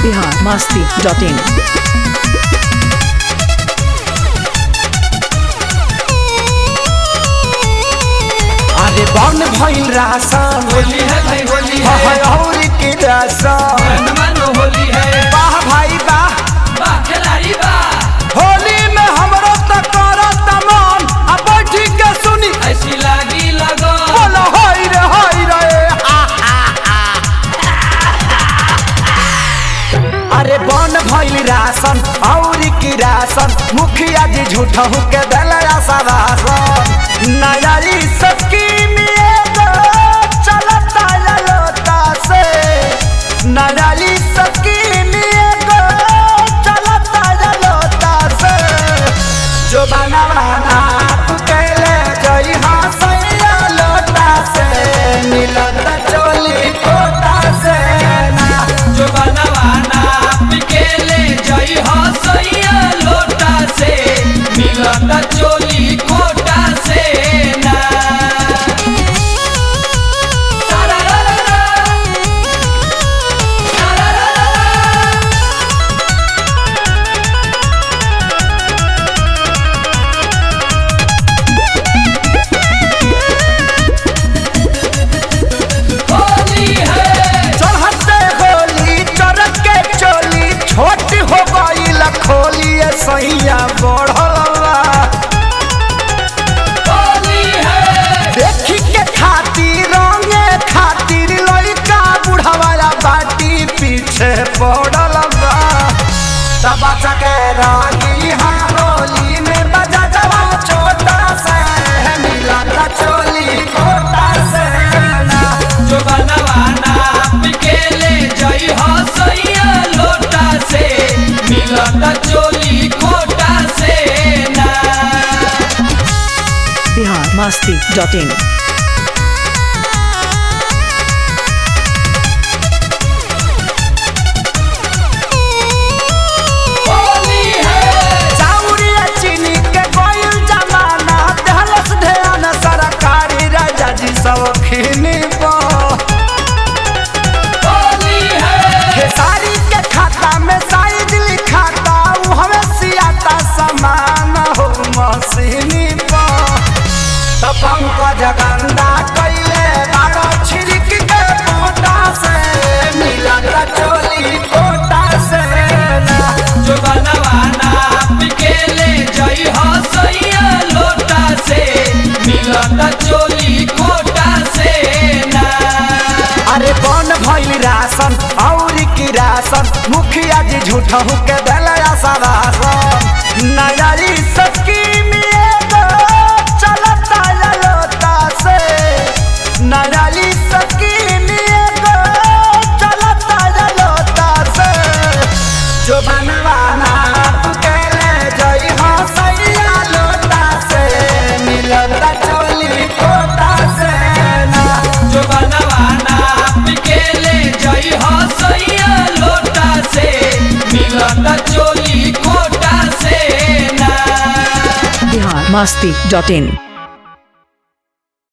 Bihar Masti dot इन अरे बन भइल रासन होली है भाई होली है हय और की रासन मन मानो होली है वाह भाई वाह वाह खिलाड़ी वाह होली में हमरो त करत मन आ बैठी के सुनी ऐसी लागी लगो बोलो होई रे होई रे हा, हा, हा। अरे बन भइल रासन और की रासन मुखिया जी झूठा के दलया सवासन नयारी सबकी चलता ललोता से नयारी सबकी चलता ललोता से जो बना बना तू कहले जई हाँ सैया लोटा से मिलत चोली कोटा से ना जो बनवाना पिकेले जई हो सैया लोटा से मिलत चोली कोटा से ना सारा रा रा रा। सारा रा रा रा। होली है चढ़ते होली चरक के चोली छोट हो गई लखोली सैया बढ़लवा होली है देखी के खातिर रंगे खातिर लड़का बुढ़ावाला बाटी पीछे पड़लवा तब के रागी हारोली में बजा जवा छोटा से मिला चोली कोटा से ना जो बनवाना पिकेले जई हो सैया लोटा से मिलत चोली कोटा से ना बिहार मस्ती डॉट इन होली है चाउरिया चीनी के कोयल जमाना दहलस ध्यान सरकारी राजा जी सब खिनी होली है खेसारी के खाता में साइज लिखाता उ हमें सियाता समान हो मशीनी तो पंकज गंदा कैले बारो छिड़क के कोटा से मिलत चोली कोटा से ना जो बनवाना पिकेले जई हो सैया लोटा से मिलत चोली कोटा से ना अरे कौन भइल राशन और की राशन मुखिया जी झूठा के दलया सवासन नयारी सबकी चलता ललोता से नयारी सबकी चलता ललोता से जो बनवाना तू कहले जई हाँ सैया लोटा से मिलता चोली कोटा से ना जो बनवाना पिकेले जई हो सैया लोटा से मिलत चोली कोटा से ना बिहार मस्ती डॉट इन